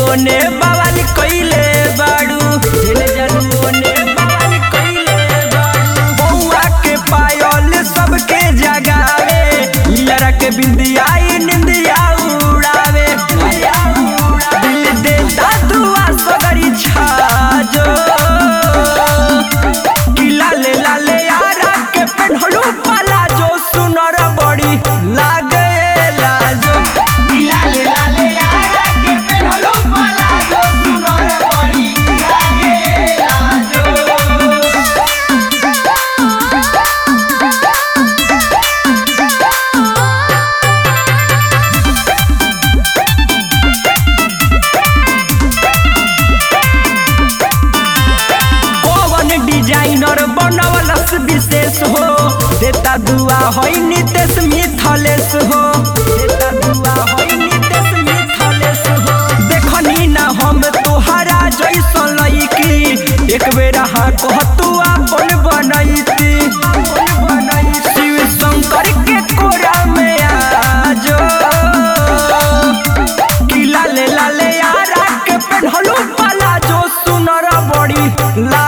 ओने बवाल कइले बाड़ू जेने जानू ओने बवाल कइले बाड़ू बउआ के पायल सबके जगावे लड़ा के बिंदिया ई निंदिया उड़ावे दिल देता दुआ सगरी छाजो कि लाले लाले यारा के पेन्हलू पाला जो सुनर बड़ी लागे लाजो कि लाले लाले यारा के पेन्हलू पाला जो सुनर बड़ी लागे लाजो कौन डिजाइनर बनवलस विशेष हो देता दुआ होई नितेश मिथलेश हो देता दुआ होई नितेश मिथलेश हो देखनी ना हम तोहरा जैसन लईकी एक बेरा हाँ कहतू अपन बनैती शिव शंकर के कोरा में आजो कि लाले लाले यारा के पेन्हलू पाला जो सुनर बड़ी ला